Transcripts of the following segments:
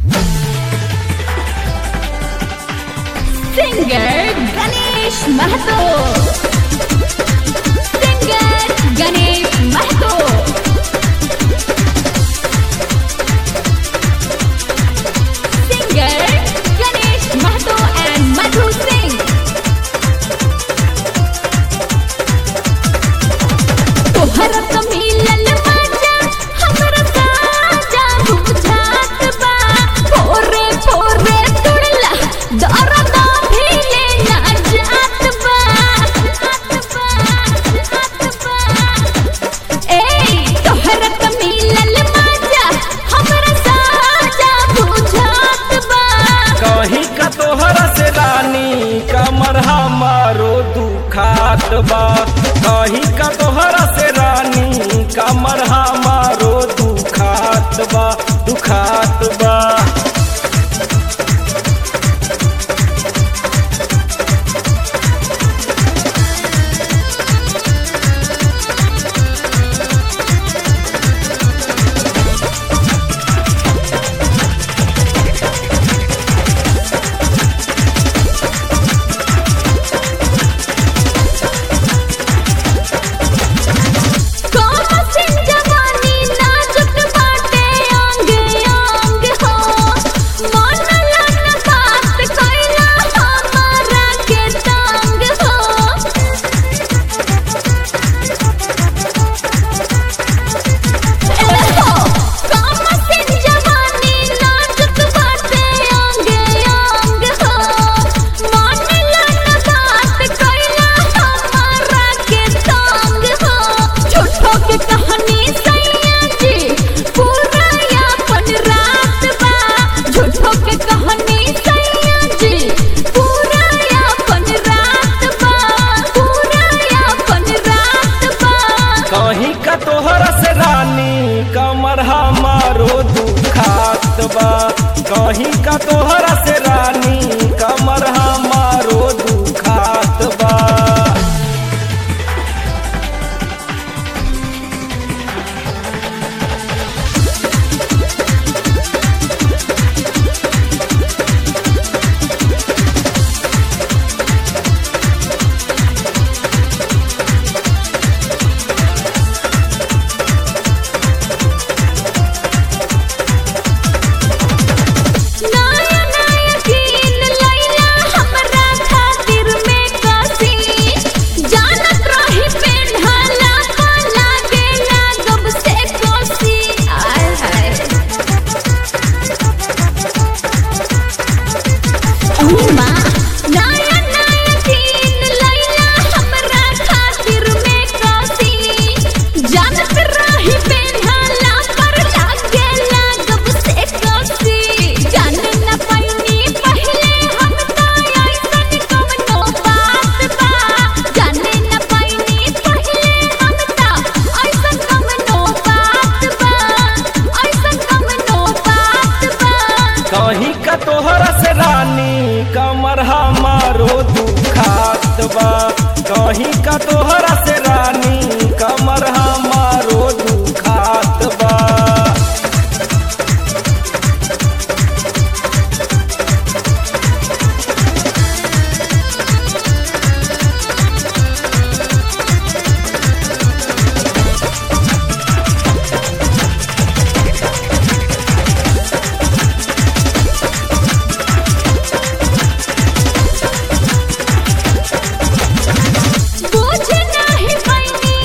singer Ganesh Mahto singer Ganesh Mahto singer Ganesh Mahto and Madhu Singh तोहरा त मिलल मजा हमरा साजा बुझात बा फोरे फोरे तुड़ला दर्द भी लेना जात बा जात बा जात बा ए तोहरा त मिलल मजा हमरा साजा बुझात बा कहीं का तोहरा से रानी कमर हमारो दुखात बा कहीं का तोहरा से रानी कमर हमारो दुखात बा दुखात बा कमसिन जवानी नाजुक बाटे अंग अंग हो मन लन बात कैला हमारा के तंग हो एहो कमसिन जवानी नाजुक बाटे अंग अंग हो मन लन बात कैला हमारा के तंग हो झूठो के कहानी सैया जी पूरा यापन रात बा झूठो के कहानी सैया जी पूरा यापन रात बा पूरा यापन रात बा कहीं का तोहरा से रानी कमर हमारो दुखात बा कहीं का तोहरा से रानी कमर हमारो दुखात बा नया नया कीन लैला हमरा खातिर में कसी जानत रही पेन्हाला का लागे लागब से कोसी आय हाय अम्मा नया नया कीन लैला हमरा खातिर में कसी जानत रही पेन्हाला पर लागे लागब से कोसी जाने न पैनी पहले हम त ऐसन कवनो बात बा जाने न पैनी पहले हम त ऐसन कवनो बात बा ऐसन कवनो बात बा कहीं का तोहरा से रानी कमर हमारो दुखात बा कहीं का तोहरा से रानी कमर हमारो दुखात बा बुझ नाही पैनी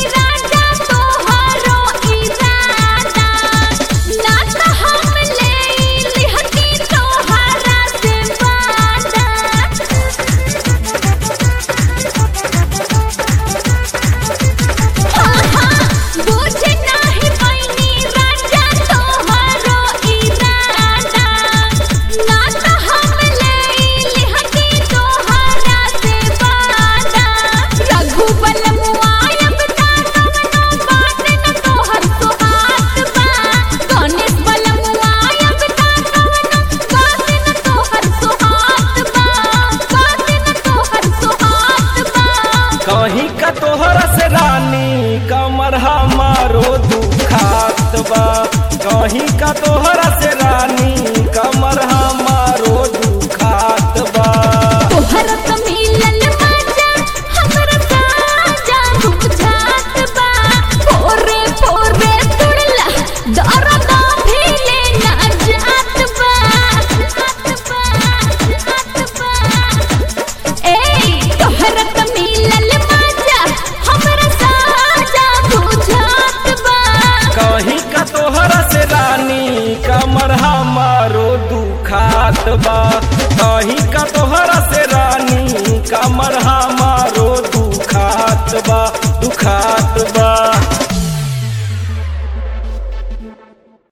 कहीं का तोहरा से रानी कमर हमारो